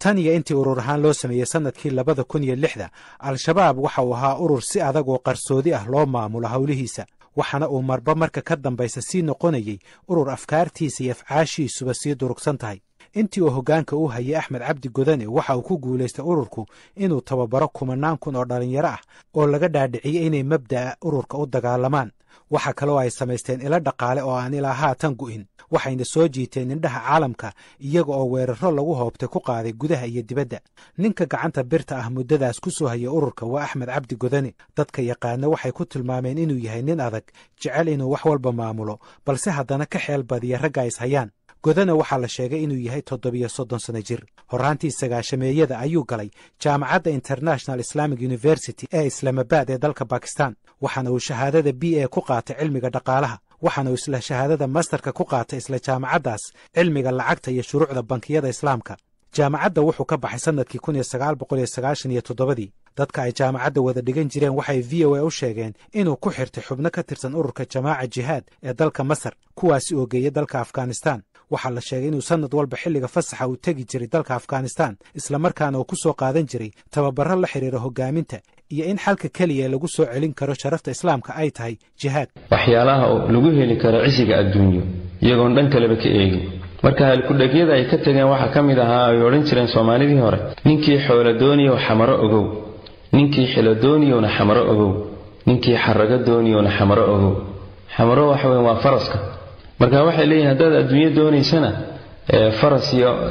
tan iyo intii urur ahaan loo sameeyey sannadkii labada kun iyo lixda al-shabaab waxa uu ahaa urur si adag oo qarsoodi ah loo maamulo howlihiisa waxaana uu marba marka ka dambaysa sii noqonayey urur afkaartiisa iyo afcaashiisuba sii durugsan tahay intii uu hoggaanka u hayay axmed cabdi godane waxa uu ku guulaystay ururku inuu tababaro kumanaan kun oo dhallinyaro ah oo laga dhaadhiciyey inay mabda'a ururka u dagaalamaan waxa kaloo ay samaysteen ilo dhaqaale oo aan ilaa haatan gu'in waxayna soo jiiteen indhaha caalamka iyaga oo weeraro lagu hoobtay ku qaaday gudaha iyo dibadda ninka gacanta birta ah muddadaas ku soo hayay ururka waa axmed cabdi godane dadka yaqaana waxay ku tilmaameen inuu yahay nin adag jecel inuu wax walba maamulo balse haddana ka xeel badiya ragga is hayaan godane waxaa la sheegay inuu yahay toddobiyo soddon sano jir horraantii sagaashameeyada ayuu galay jaamacadda international islamic university ee islaamabad ee dalka bakistan waxaana uu shahaadada b a ku qaatay cilmiga dhaqaalaha waxaana uu isla shahaadada masterka ku qaatay isla jaamacaddaas cilmiga lacagta iyo shuruucda bankiyada islaamka jaamacadda wuxuu ka baxay sannadkii kun iyo sagaal boqol iyo sagaashan iyo toddobadii dadka ay jaamacadda wada dhigan jireen waxay v o a u sheegeen inuu ku xirtay xubno ka tirsan ururka jamaaca jihaad ee dalka masar kuwaasi oo geeyay dalka afghanistan waxaa la sheegay inuu sannad walba xilliga fasaxa uu tegi jiray dalka afghanistan islamarkaana uu ku soo qaadan jiray tababarro la xidhiira hoggaaminta iyo in xalka keliya lagu soo celin karo sharafta islaamka ay tahay jihaad waxyaalaha lagu heli karo cisiga adduunyo iyagoon dhan kaleba ka eegin marka halkudhegyada ay ka tegeen waxaa ka mid ahaa ay odhan jireen soomaalidii hore ninkii xoolo dooniyow xamaro ogow ninkii xilo dooniyowna xamaro ogow ninkii xarago dooniyowna xamaro ogow xamaro waxa weyn waa faraska marka waxay leeyihin haddaad adduunyo doonaysana faras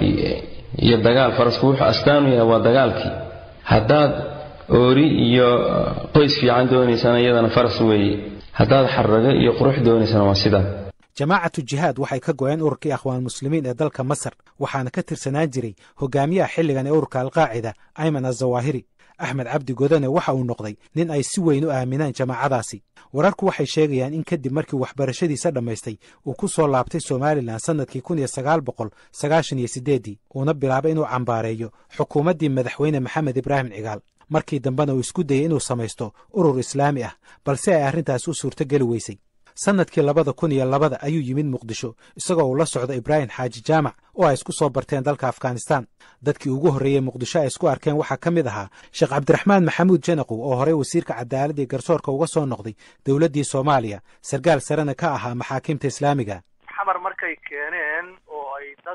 iyo dagaal farasku wuxuu astaanu yahay waa dagaalkii haddaad oori iyo qoys fiican doonaysana iyadana faras weeye haddaad xarago iyo qurux doonaysana waa sidaa jamaacatu jihaad waxay ka go'een ururkii akhwaan muslimiin ee dalka masar waxaana ka tirsanaan jiray hogaamiyaha xilligan ee ururka alqaacida ayman azawaahiri axmed cabdi godane waxa uu noqday nin ay si weyn u aaminaan jamaacadaasi wararku waxay sheegayaan in kadib markii waxbarashadiisa dhammaystay uu ku soo laabtay somalilan sannadkii kun iyo sagaal boqol sagaashan iyo siddeeddii uuna bilaabay inuu cambaareeyo xukuumaddii madaxweyne maxamed ibraahim cigaal markii dambena uu isku dayey inuu samaysto urur islaami ah balse ay arrintaas u suurtogeli weysay sannadkii labada kun iyo labada ayuu yimid muqdisho isagoo uu la socdo ibraahim xaaji jaamac oo ay isku soo barteen dalka afghanistan dadkii ugu horreeyey muqdisho ay isku arkeen waxaa ka mid ahaa sheekh cabdiraxmaan maxamuud janaqow oo horey wasiirka cadaaladii garsoorka uga soo noqday dowladdii soomaaliya sarkaal sarena ka ahaa maxaakiimta islaamiga xamar markay keeneen oo ay dad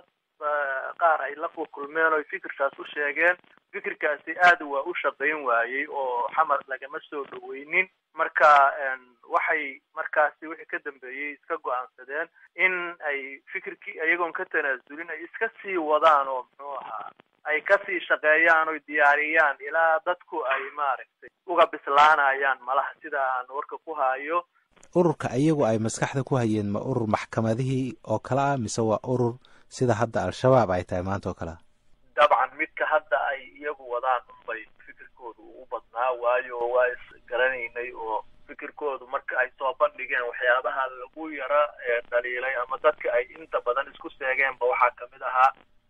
qaar ay la kulmeen oo fikirkaas u sheegeen fikirkaasi aad waa u shaqayn waayey oo xamar lagama soo dhoweynin marka waxay markaasi wixii ka dambeeyey iska go-aansadeen in ay fikirkii iyagoon ka tanaasulin ay iska sii wadaan oo muxuu ahaa ay kasii shaqeeyaan oy diyaariyaan ilaa dadku ay maaragtay uga bislaanayaan malaha sida aan warka ku hayo ururka iyagu ay maskaxda ku hayeen ma urur maxkamadihii oo kale ah mise waa urur sida hadda al-shabaab ay tahay maanta oo kale ah dabcan midka hadda ay iyagu wadaan unbay fikirkoodu u badnaa waayo waa isgaranaynay oo fikirkoodu marka ay soo bandhigeen waxyaabaha lagu yara dhaliilay ama dadka ay inta badan isku seegeenba waxaa kamid ahaa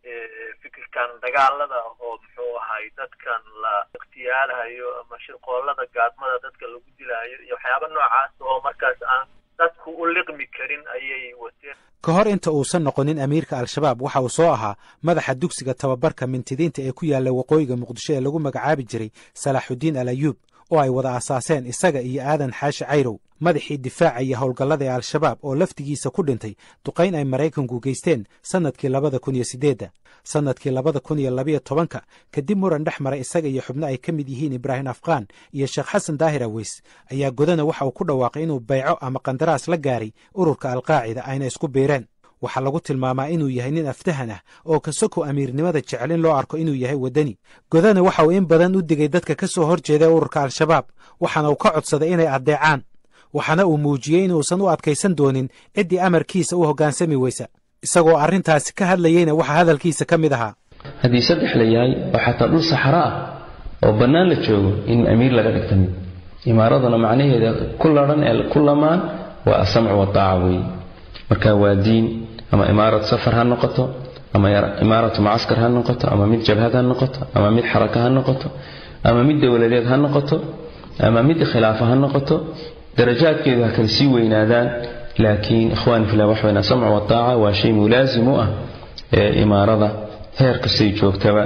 fikirkan dagaalada oo muxuu ahay dadkan la ikhtiyaalahayo ama shirqoolada gaadmada dadka lagu dilaayo iyo waxyaaba noocaas oo markaas aan dadku u liqmi karin ayay wateen ka hor inta uusan noqonin amiirka al-shabaab waxa uu soo ahaa madaxa dugsiga tababarka mintidiinta ee ku yaalla waqooyiga muqdisho ee lagu magacaabi jiray salaaxudiin al ayuub oo ay wada asaaseen isaga iyo aadan xaashi cayrow madaxii difaaca iyo howlgallada ee al-shabaab oo laftigiisa ku dhintay duqayn ay maraykanku geysteen sannadkii labada kun iyo siddeedda sannadkii labada kun iyo labiyo tobanka kadib muran dhex maray isaga iyo xubno ay ka mid yihiin ibraahim afqaan iyo sheekh xasan daahir aweys ayaa godana waxa uu ku dhawaaqay inuu bayco ama qandaraas la gaaray ururka alqaacida ayna isku biireen waxaa lagu tilmaamaa inuu yahay nin aftahan ah oo kasoko amiirnimada jecel in loo arko inuu yahay waddani godana waxa uu in badan u digay dadka ka soo hor jeeda ururka al-shabaab waxaana uu ka codsaday inay addeecaan waxaana uu muujiyey inuusan u adkaysan doonin ciddii amarkiisa u hoggaansami weysa isagoo arrintaasi ka hadlayeyna waxaa hadalkiisa ka mid ahaa haddii saddex la yahay oo xataa dhul saxaro ah oo bannaan la joogo in amiir laga dhigta mid imaaraduna macnaheeda ku ladhan ee ku lamaan waa asamcu wataaca weeye marka waa diin ama imaarad safar ha noqoto ama imaaratu mucaskar ha noqoto ama mid jabhad ha noqoto ama mid xaraka ha noqoto ama mid dowladeed ha noqoto ama mid khilaafa ha noqoto darajaadkeedu ha kala sii weynaadaan laakiin ikhwani fillah wax weyn asamcu wataaca waa shay mulaasim u ah ee imaarada heer kastay joogtaba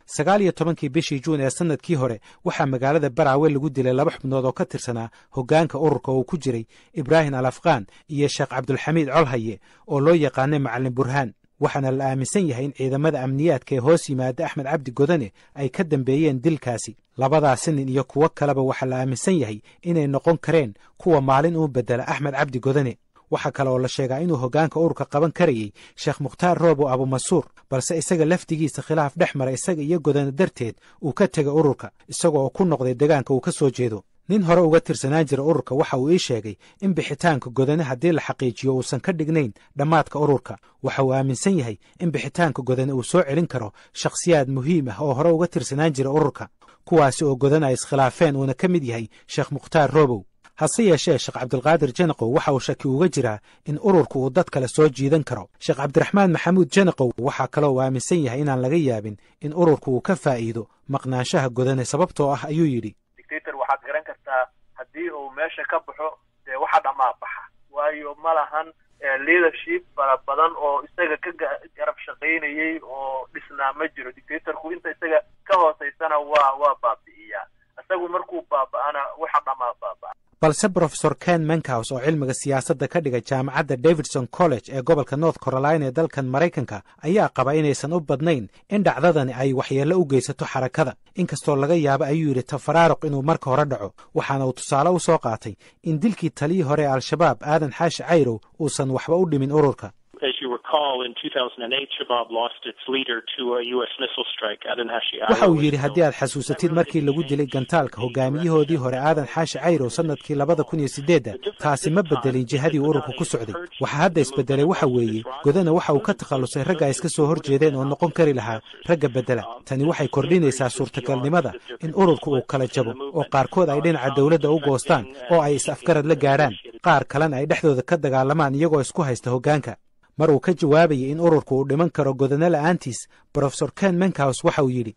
sagaal iyo tobankii bishii juun ee sannadkii hore waxaa magaalada baraawe lagu dilay laba xubnood oo ka tirsanaa hoggaanka ururka oo ku jiray ibraahim al afqaan iyo sheekh cabdulxamiid colhaye oo loo yaqaanay macallin burhaan waxaana la aaminsan yahay in ciidamada amniyaadka ee hoos yimaada axmed cabdi godane ay ka dambeeyeen dilkaasi labadaasi nin iyo kuwo kaleba waxaa la aaminsan yahay inay noqon kareen kuwa maalin uu beddela axmed cabdi godane waxaa kale oo la sheegaa inuu hoggaanka ururka qaban karayey sheekh mukhtaar roobo abumasuur balse isaga lafdigiisa khilaaf dhex mara isaga iyo godane darteed uu ka tegay ururka isaga oo ku noqday deegaanka uu ka soo jeedo nin hore uga tirsanaan jira ururka waxa uu ii sheegay in bixitaanka godane haddii la xaqiijiyo uusan ka dhignayn dhammaadka ururka waxa uu aaminsan yahay in bixitaanka godane uu soo celin karo shakhsiyaad muhiim ah oo hore uga tirsanaan jira ururka kuwaasi oo godane ay iskhilaafeen uuna ka mid yahay sheekh mukhtaar roobow hase yeeshee sheekh cabdulqaadir janaqow waxa uu shaki uga jiraa in ururku uu dad kale soo jiidan karo sheekh cabdiraxmaan maxamuud janaqow waxaa kaloo uu aaminsan yahay inaan laga yaabin in ururku uu ka faa'iido maqnaanshaha godane sababtoo ah ayuu yidhi dictator waxaad garan kartaa haddii uu meesha ka baxo dee waxa dhammaa baxa waayo ma lahan leadership fara badan oo isaga ka garab shaqaynayey oo dhisnaa ma jiro dictatorku inta isaga ka hoosaysana waa waa baabi'iyaa isagu markuu baaba'ana waxa dhammaa baaba'a balse brofesor ken menkaus oo cilmiga siyaasadda ka dhiga jaamacadda davidson college ee gobolka north carolina ee dalkan maraykanka ayaa qaba inaysan u badnayn in dhacdadani ay waxyeello u geysato xarakada inkastoo laga yaabo ayuu yidhi tafaraaruq inuu marka hore dhaco waxaana uu tusaale u soo qaatay in dilkii taliyii hore ee al-shabaab aadan xaashi cayrow uusan waxba u dhimin ururka waxa uu yidhi haddii aad xasuusatid markii lagu dilay gantaalka hogaamiyahoodii hore aadan xaashi cayrow sannadkii labada kun iyo siddeedda taasi ma beddelin jihadii ururku ku socday waxaa hadda isbeddelay waxa weeye godana waxa uu ka takhallusay ragga ay iska soo hor jeedeen oo noqon kari lahaa ragga beddela tani waxay kordhinaysaa suurtagalnimada in ururku uu kala jabo oo qaarkood ay dhinaca dowladda u goostaan oo ay is-afgarad la gaadhaan qaar kalena ay dhexdooda ka dagaalamaan iyagoo isku haysta hoggaanka mar uu ka jawaabayay in ururku uu dhiman karo godane la'aantiis brofesor ken menkaus waxa uu yidhi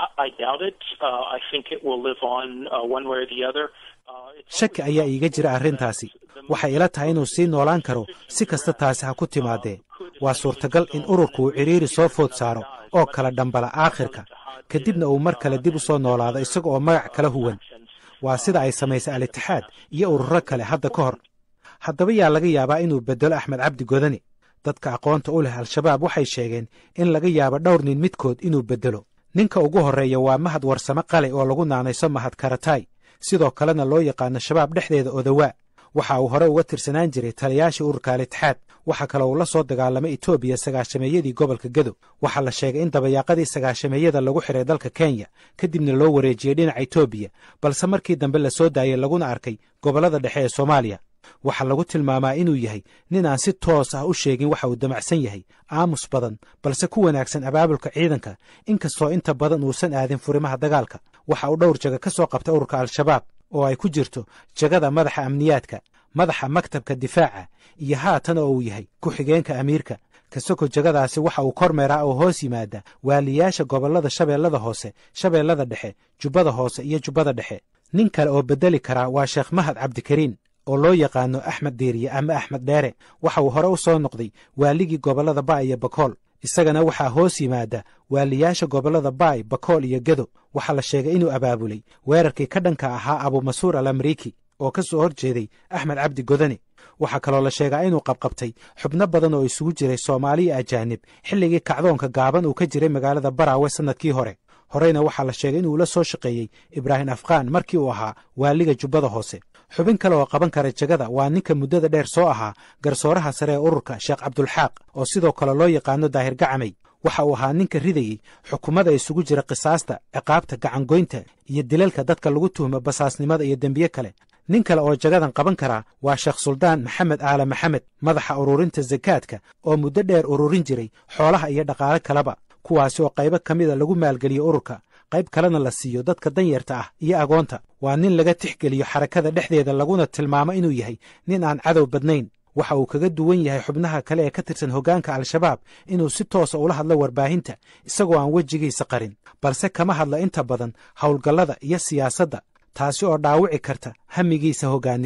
shaki ayaa iiga jira arrintaasi waxay ila tahay inuu sii noolaan karo si kasta taasi ha ku timaadee waa suurtagal in ururku uu cidhiiri soo food saaro oo kala dhambala aakhirka kadibna uu mar kale dib u soo noolaado isaga oo magac kala huwan waa sida ay samaysay al-itixaad iyo ururo kale hadda ka hor haddaba yaa laga yaabaa inuu beddelo axmed cabdi godani dadka aqoonta u leh al-shabaab waxay sheegeen in laga yaabo dhowr nin midkood inuu beddelo ninka ugu horreeya waa mahad warsame qale oo lagu naanayso mahad karatay sidoo kalena loo yaqaano shabaab dhexdeeda odawaa waxa uu hore uga tirsanaan jiray taliyaashii ururka al-itixaad waxaa kaloo uu la soo dagaalamay etoobiya sagaashameeyadii gobolka gedo waxaa la sheegay in dabayaaqadii sagaashameeyada lagu xiray dalka kenya kadibna loo wareejiyey dhinaca etoobiya balse markii dambe la soo daayey laguna arkay gobollada dhexe ee soomaaliya waxaa lagu tilmaamaa inuu yahay nin aan si toos ah u sheegin waxa uu damacsan yahay aamus badan balse ku wanaagsan abaabulka ciidanka inkastoo inta badan uusan aadin furimaha dagaalka waxa uu dhowr jaga ka soo qabtay ururka al-shabaab oo ay ku jirto jagada madaxa amniyaadka madaxa maktabka difaaca iyo haatan oo uu yahay ku-xigeenka amiirka kasoko jagadaasi waxa uu kormeeraa oo hoos yimaada waaliyaasha gobollada shabeellada hoose shabeellada dhexe jubbada hoose iyo jubbada dhexe nin kale oo beddeli karaa waa sheekh mahad cabdikariin oo loo yaqaano axmed diiriye ama axmed dheere waxa uu hore u soo noqday waaligii gobollada baay iyo bakool isagana waxaa hoos yimaada waaliyaasha gobollada baay bakool iyo gedo waxaa la sheegay inuu abaabulay weerarkii ka dhanka ahaa abumasuur al amriiki oo ka soo hor jeeday axmed cabdi godane waxaa kaloo la sheegaa inuu qabqabtay xubno badan oo isugu jiray soomaaliya ajaanib xilligii kacdoonka gaaban uu ka jiray magaalada baraawe sannadkii hore horeyna waxaa la sheegay inuu la soo shaqeeyey ibraahim afqaan markii uu ahaa waaliga jubbada hoose xubin kale oo qaban kara jegada waa ninka muddada dheer soo ahaa garsooraha sare ee ururka sheekh cabdulxaaq oo sidoo kale loo yaqaano daahir gacamay waxa uu ahaa ninka ridayey xukuumada isugu jira qisaasta ciqaabta gacangoynta iyo dilalka dadka lagu tuhmo basaasnimada iyo dembiye kale nin kale oo jagadan qaban karaa waa sheekh suldaan maxamed aale maxamed madaxa ururinta sakaadka oo muddo dheer ururin jiray xoolaha iyo dhaqaale kaleba kuwaasi oo qaybo ka mida lagu maalgeliyo ururka qayb kalena la siiyo dadka danyarta ah iyo agoonta waa nin laga tixgeliyo xarakada dhexdeeda laguna tilmaamo inuu yahay nin aan cadow badnayn waxa uu kaga duwan yahay xubnaha kale ee ka tirsan hoggaanka al-shabaab inuu si toosa ula hadlo warbaahinta isagoo aan wejigiisa qarin balse kama hadla inta badan howlgallada iyo siyaasadda taasi oo dhaawici karta hamigiisa hoggaannimo